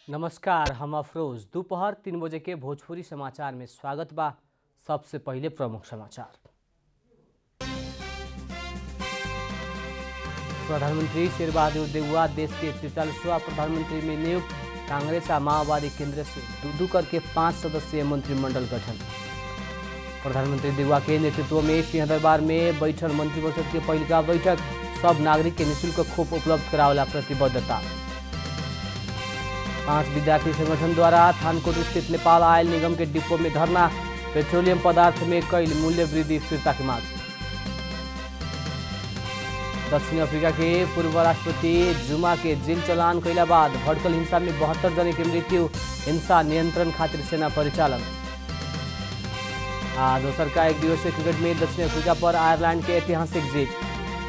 नमस्कार हम अफरोज दोपहर तीन बजे के भोजपुरी समाचार में स्वागत बा सबसे पहले प्रमुख समाचार प्रधानमंत्री शेर बहादुर देउवा देश के तिरतालीसवा प्रधानमंत्री में नियुक्त कांग्रेस आ माओवादी केंद्र से दू दू करके पांच सदस्यीय मंत्रिमंडल गठन प्रधानमंत्री देउवा के नेतृत्व में सिंह दरबार में बैठल मंत्रिपरिषद के पहिलका बैठक सब नागरिक के निशुल्क खोप उपलब्ध करावला प्रतिबद्धता पांच विद्यार्थी संगठन द्वारा थानकोट स्थित नेपाल आयल निगम के डिपो में धरना पेट्रोलियम पदार्थ में कई मूल्य वृद्धि स्थिरता की मांग दक्षिण अफ्रीका के पूर्व राष्ट्रपति जुमा के जेल चलान कैला बाद भड़कल हिंसा में बहत्तर जने की मृत्यु हिंसा नियंत्रण खातिर सेना परिचालन आ दोसर का एक दिवसीय क्रिकेट में दक्षिण अफ्रीका पर आयरलैंड के ऐतिहासिक जीत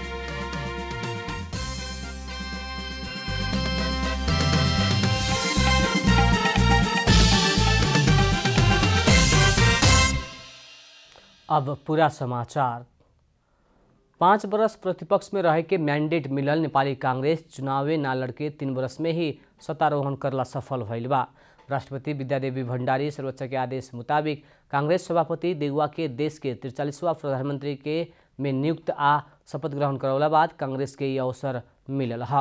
अब पूरा समाचार पाँच बरस प्रतिपक्ष में रहे के मैंडेट मिलल नेपाली कांग्रेस चुनावे ना लड़के तीन बरस में ही सत्तारोहण करला सफल भइल बा राष्ट्रपति विद्यादेवी भण्डारी सर्वोच्च के आदेश मुताबिक कांग्रेस सभापति देउवा के देश के त्रिचालीसवा प्रधानमंत्री के में नियुक्त आ शपथ ग्रहण करौला बाद कांग्रेस के ये अवसर मिलल है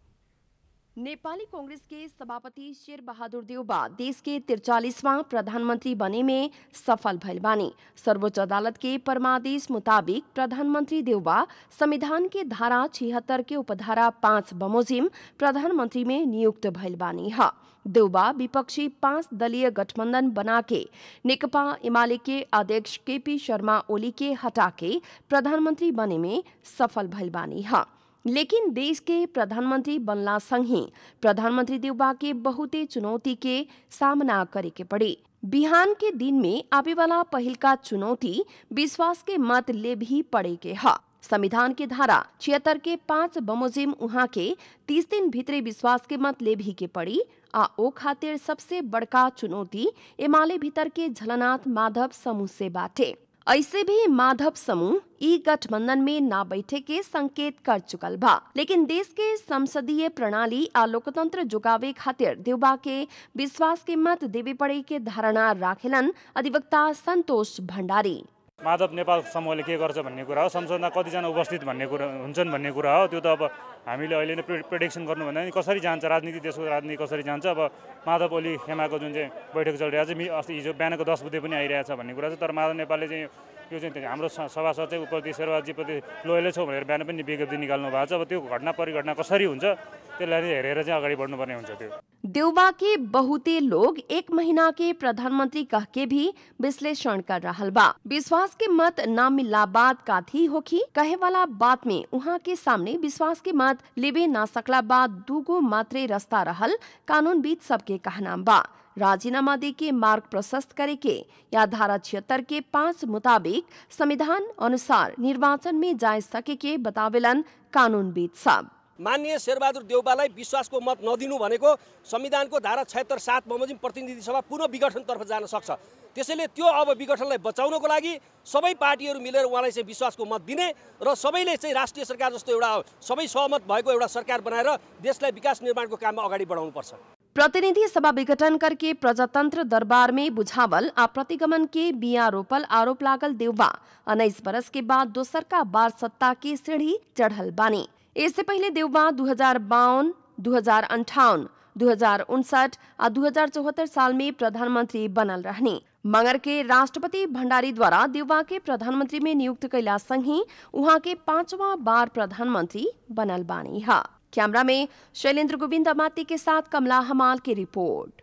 नेपाली कांग्रेस के सभापति शेर बहादुर देउबा देश के तिरचालीसवां प्रधानमंत्री बने में सफल भइल बानी सर्वोच्च अदालत के परमादेश मुताबिक प्रधानमंत्री देउबा संविधान के धारा छिहत्तर के उपधारा पाँच बमोजिम प्रधानमंत्री में नियुक्त भइल बानी ह देउबा विपक्षी पांच दलीय गठबंधन बना के नेकपा एमाले के अध्यक्ष केपी शर्मा ओली के हटा के प्रधानमंत्री बने में सफल भइल बानी ह लेकिन देश के प्रधानमंत्री बनला संगे प्रधानमंत्री देउबा के बहुते चुनौती के सामना करे के पड़ी बिहान के दिन में आवे वाला पहिल का चुनौती विश्वास के मत ले भी पड़े के ह संविधान के धारा छिहत्तर के पाँच बमोजिम उहाँ के तीस दिन भीतरे विश्वास के मत ले भी के पड़ी आ ओ खातिर सबसे बड़का चुनौती एमाले भीतर के झलनाथ माधव समूह से बाटे ऐसे भी माधव समूह ई गठबंधन में ना बैठे के संकेत कर चुकल बा लेकिन देश के संसदीय प्रणाली आ लोकतंत्र जुगावे खातिर देवबा के विश्वास के मत देवे पड़े के धारणा राखेलन अधिवक्ता संतोष भण्डारी माधव नेपाल समूहले के गर्छ भन्ने कुरा हो संसदमा कतिजना उपस्थित भन्ने कुरा हुन्छन् भन्ने कुरा हो त्यो त अब हामीले अहिले नै प्रि प्रिडिक्सन गर्नुभन्दा नि कसरी जान्छ राजनीति देशको राजनीति कसरी जान्छ अब माधव ओली खेमाको जुन चाहिँ बैठक चलिरहेको छ मि अस्ति हिजो बिहानको दस बजे पनि आइरहेछ भन्ने कुरा छ तर माधव नेपालले चाहिँ यो चाहिँ हाम्रो स- सभासद चाहिँ उप्रति शेरबाजीप्रति लोयलै छौँ भनेर बिहान पनि विज्ञप्ति निकाल्नु भएको छ अब त्यो घटना परिघटना कसरी हुन्छ त्यसलाई चाहिँ हेरेर चाहिँ अगाडि बढ्नुपर्ने हुन्छ त्यो देउबा के बहुते लोग एक महीना के प्रधानमंत्री कह के भी विश्लेषण कर रहल बा विश्वास के मत ना मिलला बाद काथी होखी कहे वाला बात में उहाँ के सामने विश्वास के मत लेबे ना सकला बाद दूगो मात्रे रास्ता रहल कानून बीच सबके कहनाम बा राजीनामा दे के मार्ग प्रशस्त करे के या धारा छिहत्तर के पाँच मुताबिक संविधान अनुसार निर्वाचन में जा सके के बतावेलन कानूनविद सब माननीय शेरबहादुर देउपालाई विश्वासको मत नदिनु भनेको संविधानको धारा छयत्तर सात बमोजिम प्रतिनिधि सभा पुनः विघटनतर्फ जान सक्छ त्यसैले त्यो अब विघटनलाई बचाउनको लागि सबै पार्टीहरू मिलेर उहाँलाई चाहिँ विश्वासको मत दिने र सबैले चाहिँ राष्ट्रिय सरकार जस्तो एउटा सबै सहमत भएको एउटा सरकार बनाएर देशलाई विकास निर्माणको काममा अगाडि बढाउनुपर्छ प्रतिनिधि सभा विघटन करके प्रजातंत्र दरबार में बुझावल आ प्रतिगमन के बिया रोपल आरोप लागल देवबा उन्नीस बरस के बाद दोसर का बार सत्ता की सीढ़ी चढ़ल बानी इससे पहले देवबा दो हजार बावन दो हजार अंठावन दो हजार उनसठ आ दो हजार चौहत्तर साल में प्रधानमंत्री बनल रहनी मगर के राष्ट्रपति भंडारी द्वारा देवबा के प्रधानमंत्री में नियुक्त कैला संगी उहाँ के पांचवा बार प्रधानमंत्री बनल बानी हा कैमरा में शैलेंद्र गोविंद अमाती के साथ कमला हमाल की रिपोर्ट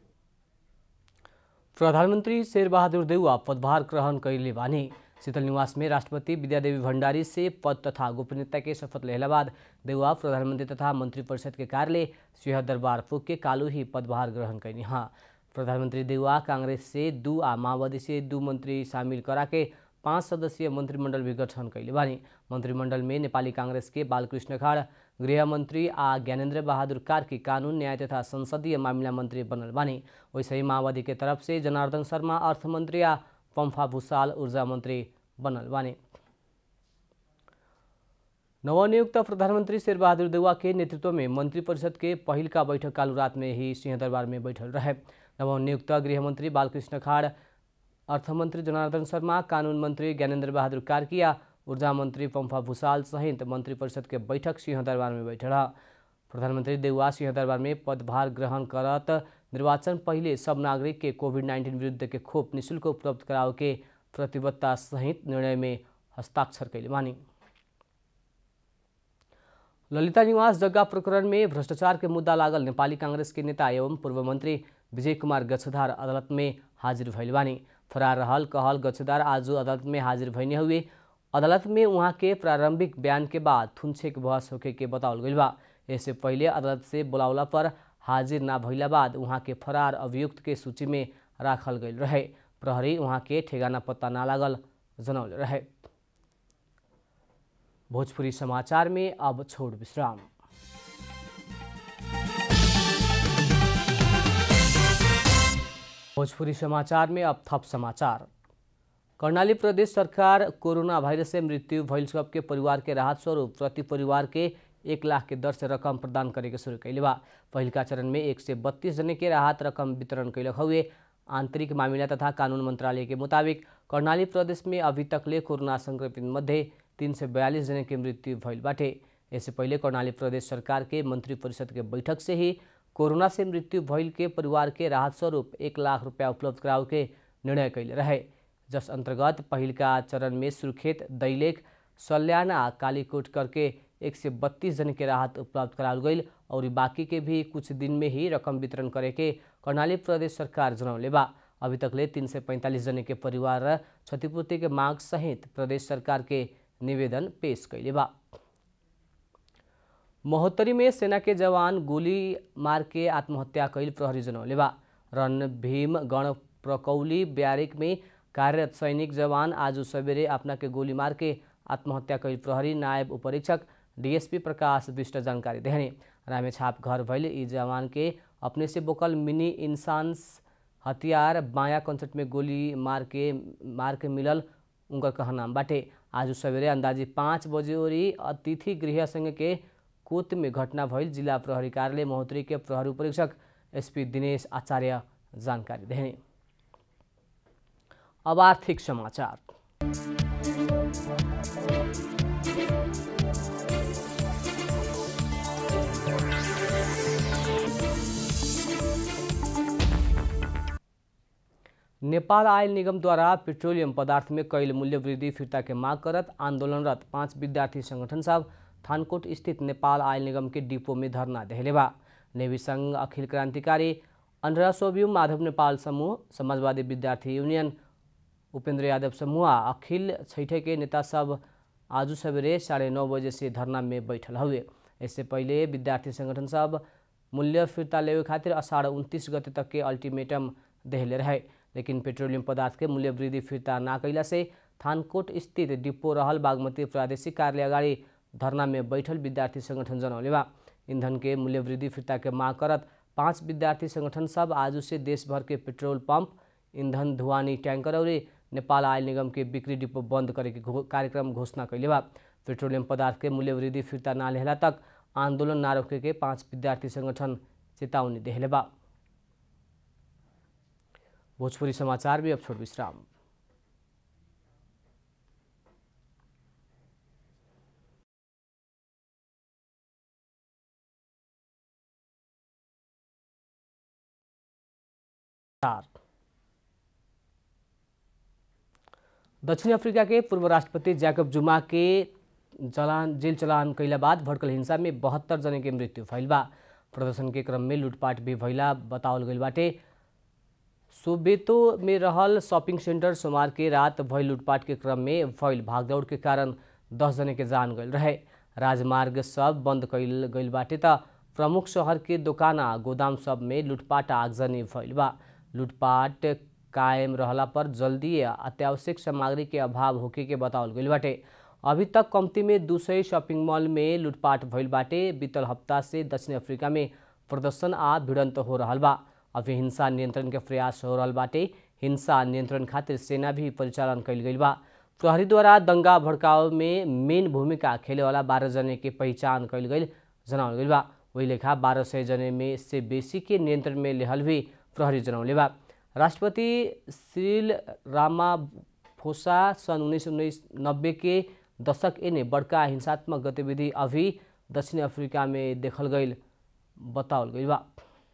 प्रधानमंत्री शेरबहादुर देउवा पदभार ग्रहण कैले बानी शीतल निवास में राष्ट्रपति विद्यादेवी भण्डारी से पद तथा गोपनीयता के शपथ लेला बाद देउवा प्रधानमंत्री तथा मंत्रिपरिषद के कार्यालय सिंह दरबार पुग के कालू ही पदभार ग्रहण कैनी हाँ प्रधानमंत्री देउवा कांग्रेस से दू आ माओवादी से दू मंत्री शामिल करा के पाँच सदस्यीय मंत्रिमंडल भी गठन कैले बानी मंत्रिमंडल में नेपाली कांग्रेस के बालकृष्ण खाड़ गृहमंत्री आ ज्ञानेन्द्र बहादुर कार्की कानून न्याय तथा संसदीय मामिला मंत्री बनल बानी वैसे ही माओवादी के तरफ से जनार्दन शर्मा अर्थमंत्री आ पम्फा भूषाल ऊर्जा मंत्री बनल बानी नवनियुक्त प्रधानमंत्री शेरबहादुर देउवा के नेतृत्व में मंत्रिपरिषद के पहिल का बैठक कालू रात में ही सिंहदरबार में बैठल रहे नवनियुक्त गृहमंत्री बालकृष्ण खाड़ अर्थमन्त्री जनार्दन शर्मा कानुन मन्त्री ज्ञानेन्द्र बहादुर कार्किया ऊर्जा मन्त्री पम्फा भूषाल सहित मंत्री परिषद के बैठक सिंहदरबार में बैठल प्रधानमंत्री देउवा सिंहदरबार में पदभार ग्रहण करत निर्वाचन पहिले सब नागरिक के कोविड नाइन्टीन विरुद्ध के खोप निशुल्क उपलब्ध कराओ के प्रतिबद्धता सहित निर्णय में हस्ताक्षर कैले मानी ललिता निवास जग्गा प्रकरण में भ्रष्टाचार के मुद्दा लागल नेपाली कांग्रेस के नेता एवं पूर्व मंत्री विजय कुमार गच्छधार अदालत में हाजिर भइल बानी फरार रहल कहल गच्छधार आज अदालत में हाजिर भइने हुए अदालत में उहाँ के प्रारंभिक बयान के बाद थुनछेक बहस होके के बतावल गइल बा इससे पहिले अदालत से बुलावला पर हाजिर ना भइला बाद उहाँ के फरार अभियुक्त के सूची में राखल गइल रहे प्रहरी उहाँ के ठेगाना पत्ता ना लागल जनौले रहे भोजपुरी समाचार में अब छोड़ विश्राम भोजपुरी समाचार में अब थप समाचार कर्णाली प्रदेश सरकार कोरोना वायरस से मृत्यु भइल सबके परिवार के राहत स्वरूप प्रति परिवार के एक लाख के दर से रकम प्रदान करे के शुरू कैले बा पहिलका चरण में एक से बत्तीस जने के राहत रकम वितरण कैलक हुए आंतरिक मामिला तथा कानून मंत्रालय के मुताबिक कर्णाली प्रदेश में अभी तकले कोरोना संक्रमित मध्ये तीन सय बयालीस जने के मृत्यु भइल बाटे यससे पहिले कर्णाली प्रदेश सरकार के मंत्री परिषद के बैठक से ही कोरोना से मृत्यु भइल के परिवार के राहत स्वरूप एक लाख रुपया उपलब्ध कराओ के निर्णय कैले रहे जस अंतर्गत पहिलका चरण में सुर्खेत दैलेख सल्याना कालीकोट करके एक से बत्तीस जन के राहत उपलब्ध कराल गई और बाकी के भी कुछ दिन में ही रकम वितरण करे के कर्णाली प्रदेश सरकार जनौले बा अभी तकले तीन सय पैंतालिस जने के परिवार क्षतिपूर्ति के माग सहित प्रदेश सरकार के निवेदन पेश कैले बा महोत्तरी में सेना के जवान गोली मार के आत्महत्या कैल प्रहरी जनौले बा रण भीम गण प्रकौली ब्यारिक में कार्यरत सैनिक जवान आज सवेरे अपना के गोली मार के आत्महत्या कैल प्रहरी नायब उपरीक्षक डीएसपी प्रकाश विष्ट जानकारी देहने रामेछाप घर भैल ई जवान के अपने से बोकल मिनी इंसान्स हथियार बायाँ कंचट में गोली मार के मार के मिलल उनकर कहनाम बाटे आज सवेरे अंदाजी पाँच बजे ओरी अतिथि गृह संघ के कोत में घटना भइल जिला प्रहरी कार्यालय महोत्तरी के प्रहरी उपरीक्षक एसपी दिनेश आचार्य जानकारी देने अब आर्थिक समाचार नेपाल आयल निगमद्वारा पेट्रोलियम पदार्थ में कैल मूल्य वृद्धि फिर्ता के माग करत आंदोलनरत पाँच विद्यार्थी संगठन सब थानकोट स्थित नेपाल आयल निगम के डिपो में धरना देहले बा नेवी संघ अखिल क्रान्तिकारी अन्ध्रा सोब्यू माधव नेपाल समूह समाजवादी विद्यार्थी यूनियन उपेंद्र यादव समूह अखिल छैठे के नेता सब आज सवेरे साढ़े नौ बजे से धरना में बैठल हुए इससे पहले विद्यार्थी संगठन सब मूल्य फिर्ता लेवे खातिर अषाढ़ उनतीस गते तक के अल्टीमेटम देहले रहे लेकिन पेट्रोलियम पदार्थ के मूल्य वृद्धि फिर्ता ना कैला से थानकोट स्थित डिपो रहल बागमती प्रादेशिक कार्यालय अगाडि धरना में बैठल विद्यार्थी संगठन जनौले बा ईंधन के मूल्य वृद्धि फिर्ता के माग करत पाँच विद्यार्थी संगठन सब आज से देशभर के पेट्रोल पंप ईंधन धुवानी टैंकर और नेपाल आयल निगम के बिक्री डिपो बंद करे के घो, कार्यक्रम घोषणा कैले बा पेट्रोलियम पदार्थ के मूल्य वृद्धि फिर्ता ना लेहला तक आंदोलन ना रोके के पाँच विद्यार्थी संगठन चेतावनी देहले बा भोजपुरी समाचार में अब छोड़ विश्राम दक्षिण अफ्रीका के पूर्व राष्ट्रपति जैकब जुमा के चलान जेल चलान कैला बाद भड़कल हिंसा में बहत्तर जने के मृत्यु भइल बा प्रदर्शन के क्रम में लूटपाट भी भइला बतावल गइल बाटे सोबेतो में रहल शॉपिंग सेंटर सोमवार के रात भइल लूटपाट के क्रम में भइल भागदौड़ के कारण दस जने के जान गइल रहे राजमार्ग सब बंद कैल गइल बाटे त प्रमुख शहर के दोकाना गोदाम सब में लूटपाट आगजनी भइल बा लूटपाट कायम रहला पर जल्दी अत्यावश्यक सामग्री के अभाव होके के बतावल गइल बाटे अभी तक कम्ती में दू सय शॉपिंग मॉल में लूटपाट भइल बाटे बीतल हफ्ता से दक्षिण अफ्रीका में प्रदर्शन आ भिड़ंत हो रहल बा अभी हिंसा नियंत्रण के प्रयास हो रहल बाटे हिंसा नियंत्रण खातिर सेना भी परिचालन कैल गइल बा प्रहरी द्वारा दंगा भड़काव में मेन भूमिका खेले वाला बारह जने के पहचान कल गई जनावल गई बा वही लेखा बारह सय जने में से बेसी के नियंत्रण में लेहल भी प्रहरी जनौले बा राष्ट्रपति श्रील रामाफोसा सन् उन्नीस उन्नीस नब्बे के दशक एने बड़का हिंसात्मक गतिविधि अभी दक्षिण अफ्रीका में देखल गई बतावल गई बा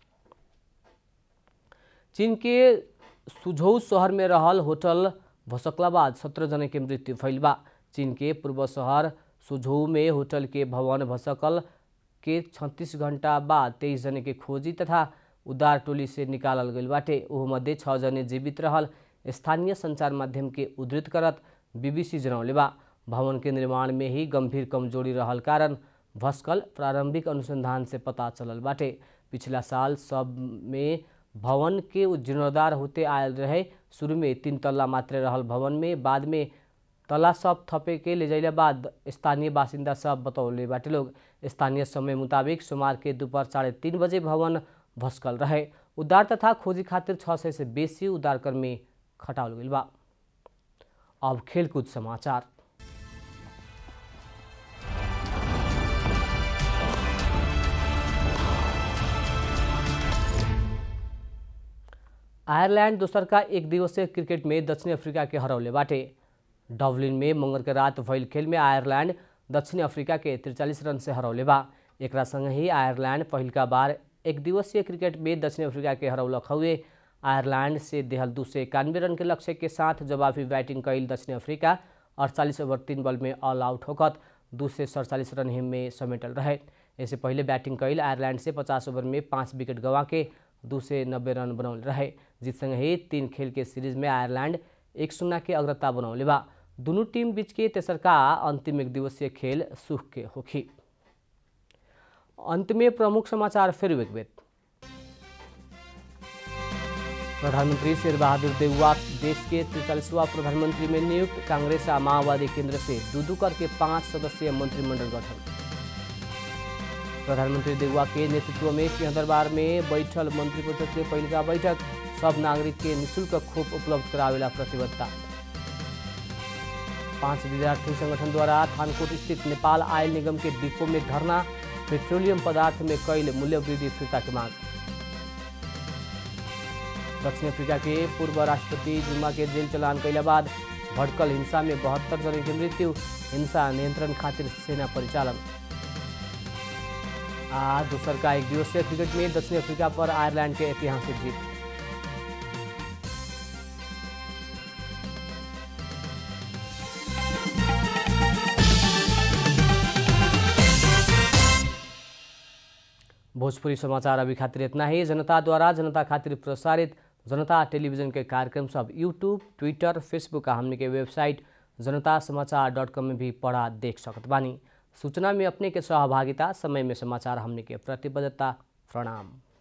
चीन के सुझौ शहर में रहल होटल भसकला बाद सत्रह जने के मृत्यु भइल बा चीन के पूर्व शहर सुझौ में होटल के भवन भसकल के छत्तीस घंटा बाद तेईस जने के खोजी तथा उद्धार टोली से निकालल गई बाटे ओह मध्ये छः जने जीवित रहल स्थानीय संचार माध्यम के उद्धृत करत बीबीसी जनौले बा भवन के निर्माण में ही गंभीर कमजोरी रहल कारण भस्कल प्रारंभिक अनुसंधान से पता चलल बाटे पिछला साल सब में भवन के जीर्णोद्धार होते आयल रहे शुरू में तीन तल्ला मात्र रहल भवन में बाद में तला सब थपे के ले जाइला बाद स्थानीय बासिंदा सब बतौले बाटे लोग स्थानीय समय मुताबिक सोमवार के दोपहर साढ़े तीन बजे भवन भस्कल रहे उद्धार तथा खोजी खातिर छः सय से बेसी उद्धारकर्मी खटाल गइल बा अब खेलकुद समाचार आयरलैंड दोसर का एक दिवसीय क्रिकेट में दक्षिण अफ्रीका के हरौले बाटे डबलिन में मंगल के रात भइल खेल में आयरलैंड दक्षिण अफ्रीका के तिरचालीस रन से हरौले बा एक संग ही आयरलैंड पहिलका बार एक दिवसीय क्रिकेट में दक्षिण अफ्रीका के हरौलक हुए आयरलैंड से देहल दू सौ इक्यानवे रन के लक्ष्य के साथ जवाबी बैटिंग कैल दक्षिण अफ्रीका अड़तालीस ओवर तीन बॉल में ऑल आउट होकर दू सौ सड़तालीस रन में समेटल रहे इससे पहले बैटिंग कैल आयरलैंड से पचास ओवर में पाँच विकेट गंवा के दू सौ नब्बे रन बनौल रहे जिस संग ही तीन खेल के सीरीज में आयरलैंड एक शून्य के अग्रता बनौले बा दोनों टीम बीच के तेसरका अंतिम एक दिवसीय खेल सुख के होखी अंत में प्रमुख समाचार फिर एक बेर प्रधानमंत्री शेर बहादुर देववा देश के तिरचालीसवा प्रधानमंत्री में नियुक्त कांग्रेस और माओवादी केंद्र से दूदू करके पांच सदस्यीय मंत्रिमंडल गठन प्रधानमंत्री देववा के नेतृत्व में सिंहदरबार में बैठल मंत्रिपरिषद के पहिलका बैठक सब नागरिक के निशुल्क खोप उपलब्ध करावेला प्रतिबद्धता पांच विद्यार्थी संगठन द्वारा थानकोट स्थित नेपाल आयल निगम के डिपो में धरना पेट्रोलियम पदार्थ में कैल मूल्य वृद्धि फिर्ता की मांग दक्षिण अफ्रीका के पूर्व राष्ट्रपति जुम्मा के जेल चलान कैला बाद भड़कल हिंसा में बहत्तर जन की मृत्यु हिंसा नियंत्रण खातिर सेना परिचालन आज दोसर का एक दिवसीय क्रिकेट में दक्षिण अफ्रीका पर आयरलैंड के ऐतिहासिक जीत भोजपुरी समाचार अभी खातिर इतना ही जनता द्वारा जनता खातिर प्रसारित जनता टेलीविजन के कार्यक्रम सब यूट्यूब ट्विटर फेसबुक आ हमने के वेबसाइट जनता समाचार डॉट कॉम में भी पढ़ा देख सकत बानी सूचना में अपने के सहभागिता समय में समाचार हमने के प्रतिबद्धता प्रणाम